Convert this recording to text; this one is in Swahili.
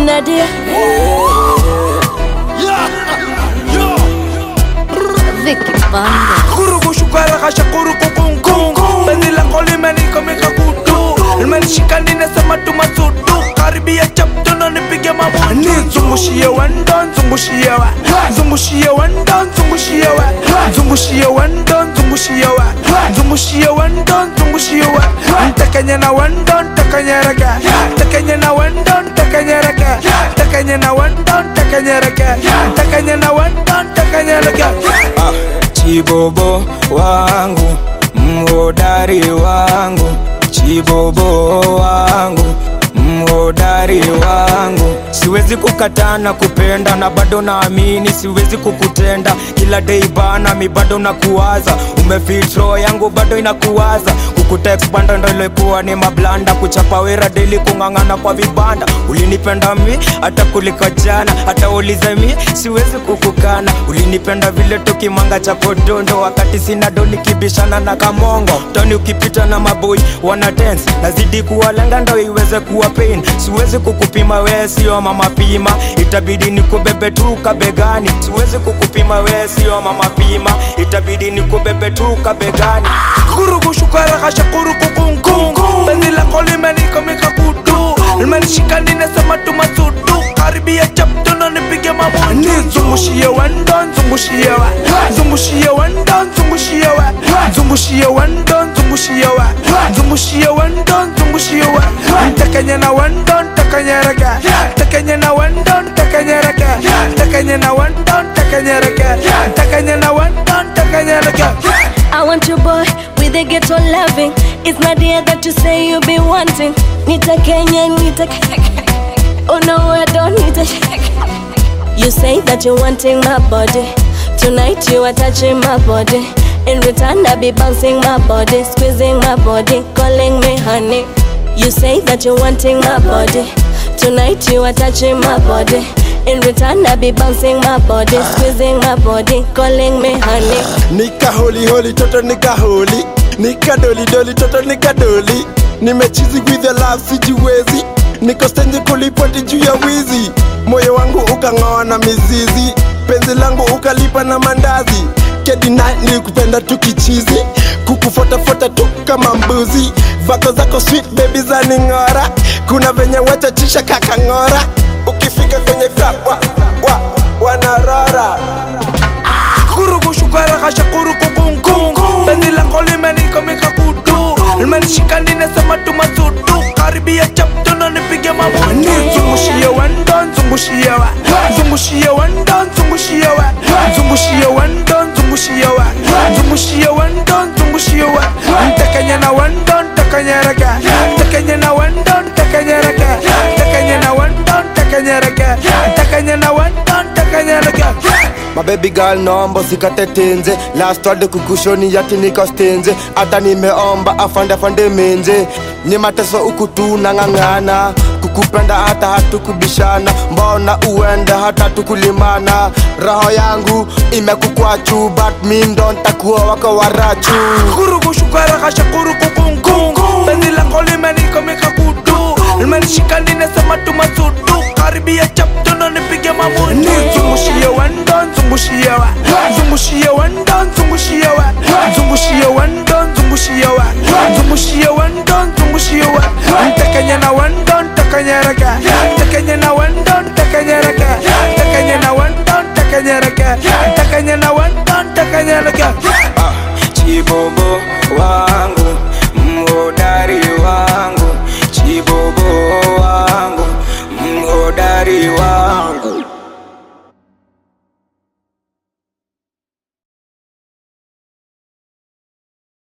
Nadia Vicky Banda Kurugu shukara kasha kurugu kungu Bezi lako limenikomika kutu Limenishika ninasema tumasudu Karibia chapto na nipige mabutu Nizungushie wendo, nzungushie wa Nzungushie wendo, nzungushie wa Nzungushie wendo, nzungushie wa Nzungushie wendo, nzungushie wa Ntakanye na wendo, ntakanye raka Ntakanye na wendo, ntakanye raka Ntakanye na wendo, ntakanye raka Ntakanye na wendo, ntakanye raka Ah, chibobo wangu mhodari wangu chibobo wangu mhodari wangu siwezi kukataa na kupenda na bado naamini siwezi kukutenda kila dei bana mi bado nakuwaza umefitro yangu bado inakuwaza kukuteksbanda ndo ilikuwa ni mablanda kuchapa wera deli kung'ang'ana kwa vibanda ulinipenda mi hata kuliko jana hata ulize mi siwezi kukukana ulinipenda vile tukimanga cha kodondo wakati sina do nikibishana na kamongo toni ukipita na maboi wana dance nazidi kuwalenga ndo iweze kuwa pain siwezi kukupima wee sio mama pima itabidi nikubebe tu kabegani siwezi kukupima wee sio mama pima itabidi nikubebe tu kabegani kurugu shukara kasha kurugu kungu Bezi lako limenikomika kutu Limenishika ninasema tumasudu Karibia chapto na nipige mabutu Nizungushie wendo, nzungushie wa Nzungushie wendo, nzungushie wa Nzungushie wendo, nzungushie wa Nzungushie wendo, nzungushie wa Ntakanye na wendo, ntakanye raka Ntakanye na wendo, ntakanye raka Ntakanye na wendo, ntakanye raka Ntakanye na wendo, ntakanye raka I want your boy with a ghetto loving. It's Nadia that you say you be wanting. Nita Kenya, Nita Oh no, I don't need a You say that you're wanting my body. Tonight you are touching my body. In return, I be bouncing my body, squeezing my body, calling me honey. You say that you're wanting my body. Tonight you are touching my body. In return, I be bouncing my body, squeezing my body, calling me honey. nika holi holi toto nika holi nika doli doli toto nika doli nimechizi with the love sijiwezi niko stendi kulipoti juu ya wizi moyo wangu ukang'oa na mizizi penzi langu ukalipa na mandazi kedina nilikupenda tu kichizi kukufotafuata tu kama mbuzi vako zako sweet baby za ning'ora kuna venye wachachisha kakang'ora ukifika kwenye club wa, wa, wanarora kurugu shukara kasha kurugu kungu Bezi lako limenikomika kutu Limenishika ninasema tumasudu Karibia chapto na nipige mabutu Nizungushie wendo, nzungushie wa Nzungushie wendo, nzungushie wa Nzungushie wendo, nzungushie wa Nzungushie wendo, nzungushie wa Ntakanye na wendo, ntakanye raka Ntakanye na wendo, ntakanye raka Ntakanye na wendo, ntakanye raka Ntakanye na wendo, ntakanye raka mabebi girl naomba usikate tenze last word kukushoni yati niko stenze hata nimeomba afande afande menze ni mateso huku tu nang'ang'ana kukupenda hata hatukubishana mbona uende hata tukulimana roho yangu imekukwachu but mi ndo ntakuwa wako warachu kurugu shukara kasha kurugu kungu Bezi lako limenikomika kutu Limenishika ninasema tumasudu Karibia chapto na nipige mabutu Nizungushie wendo, nzungushie wa Nzungushie wendo, nzungushie wa Nzungushie wendo, nzungushie wa Nzungushie wendo, nzungushie wa Ntakanye na wendo, ntakanye raka Ntakanye na wendo, ntakanye raka